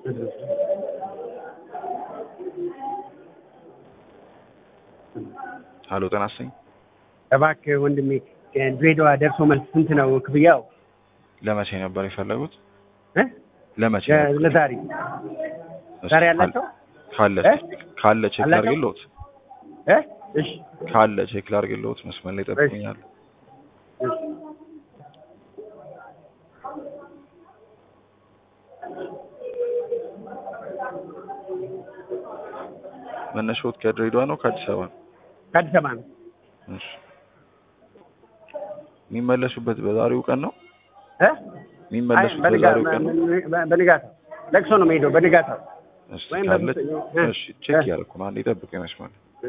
ሀሎ ጤና ይስጥልኝ። እባክህ ወንድሜ ድሬዳዋ ደርሶ መልስ ስንት ነው ክፍያው? ለመቼ ነበር የፈለጉት? እ? ለመቼ ለ- ነበር? ለዛሬ እሺ፣ ዛሬ ያላቸው ካለ እ? ካለ ቼክ አላቸው? ላድርግልዎት? እ? እሺ ካለ ቼክ ላድርግልዎት? መስመር ላይ ጠብቁኛል። እሺ መነሻዎት ከድሬዳዋ ነው ከአዲስ አበባ ነው? ከአዲስ አበባ ነው። እሺ። የሚመለሱበት በዛሬው ቀን ነው? እ? አይ የሚመለሱት በንጋ- በዛሬው ቀን ነው? በ- በንጋታው ለቅሶ ነው የምሄደው በንጋታው እሺ ወይም ካለ በምት- እ? እሺ ቼክ እ? ያደረኩ ነው። አንዴ ጠብቁኝ መስመር ላይ